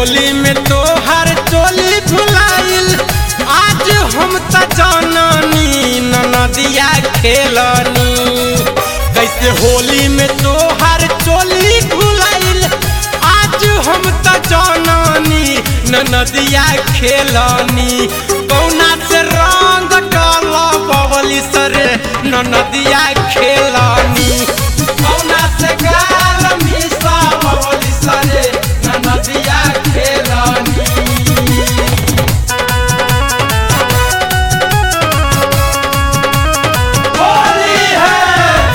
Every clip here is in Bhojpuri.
होली में तोहर चोली भुलाइल आज हम त जननी ननदिया खेलनी कैसे होली में तोहर चोली भुलाइल आज हम त जननी ननदिया खेलनी कौना से रंग डल बबली सरे ननदिया खेलनी कौना से गाल मिसा बबली सरे ननदिया खेलनी होली है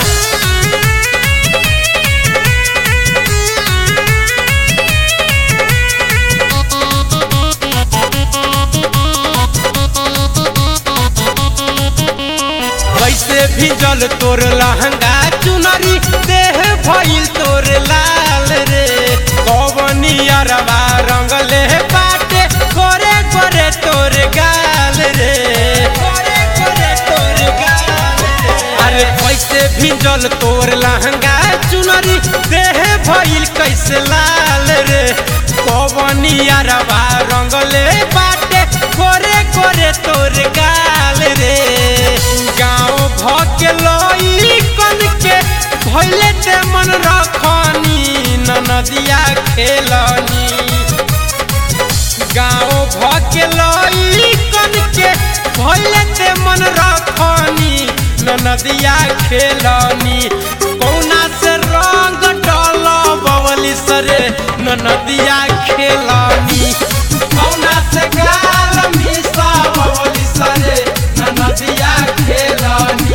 कैसे भिजल तोर लहंगा चुनरी देह भइल तोर लाल रे कवनी अरबा रंगले बाटे गोरे गोरे तोर गाल रे गोरे गोरे तोर गाल रे अरे कैसे भिजल तोर लहंगा चुनरी देह भइल कैसे लाल रे कवनी अरबा रंगले बाटे गोरे गोरे तोर गाल रे गाँव भके लई कन के भैले ते मन रखनी ननदिया खेलनी गाँव भके लई कन के भैले ते मन रखनी ननदिया खेलनी कौना से रंग डल बवली सरे ननदिया खेलनी कौना से गाल मिसा बवली सरे ननदिया खेलनी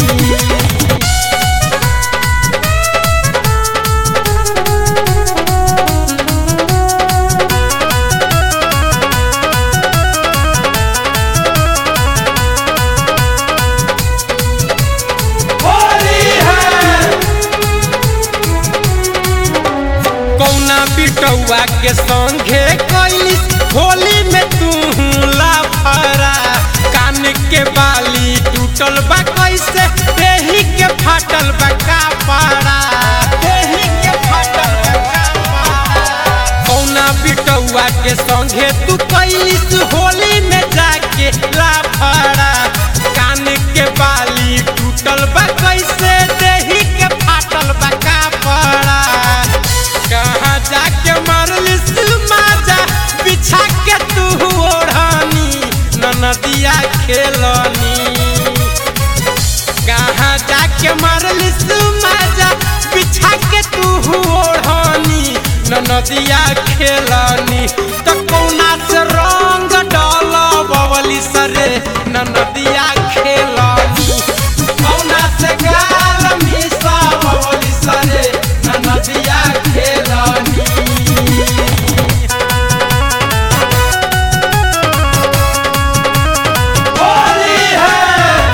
होली है कौना बिटौआ के संगे कैलिस होली में तू लाफरा कान के बाली टूटल बा कैसे देही के फाटल बा कापड़ा देही के फाटल बा कापड़ा कौना बिटौआ के संगे तू कैलिस होली में जाके लाफड़ा कान के बाली टूटल बा कैसे देही के फाटल बा कापड़ा कहाँ जाके मारलिस माजा बिछा के तू ओढ़नी ननदिया खेलनी कहाँ जाके मारलिस माजा बिछा के तू ओढ़नी ननदिया खेलनी तो कौना से रंग डाल बवली सरे ननदिया खेलनी कौना से गाल मिसा बवली सरे ननदिया खेलनी होली है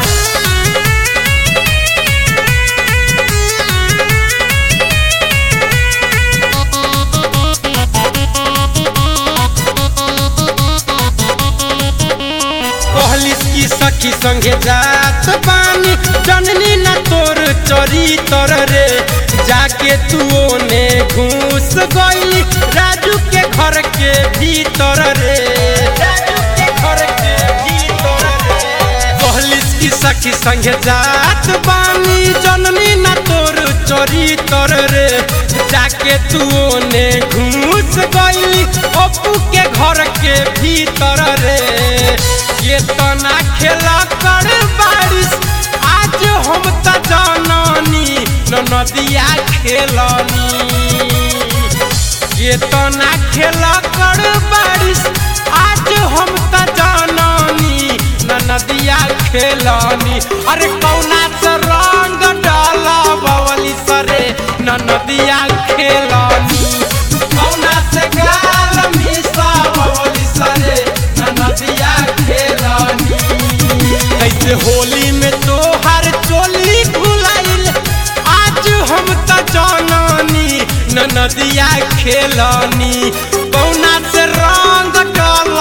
कहलिस की सखी संगे जात बानी जननी न तोर चरी तर रे जाके तू ओने घूस गई राजू के घर के भीतर रे राजू के घर के भीतर रे कहलिस की सखी संगे जात बानी जननी न तोर चरी तर रे जाके तू ओने घूस गई अपू के घर के भीतर रे ये तना खेला कर बारिश आज हम त जाननी नदिया खेलनी ये तना खेला कर बारिश आज हम त जाननी नदिया खेलनी अरे कौना से रंग डाला बवली सरे नदिया खेलनी कौना से गाल मिसा बवली सरे नदिया खेलनी कैसे होली में तोहर चोली भुलाइल आज हम त जाननी नदिया खेलनी कौना से रंग डाल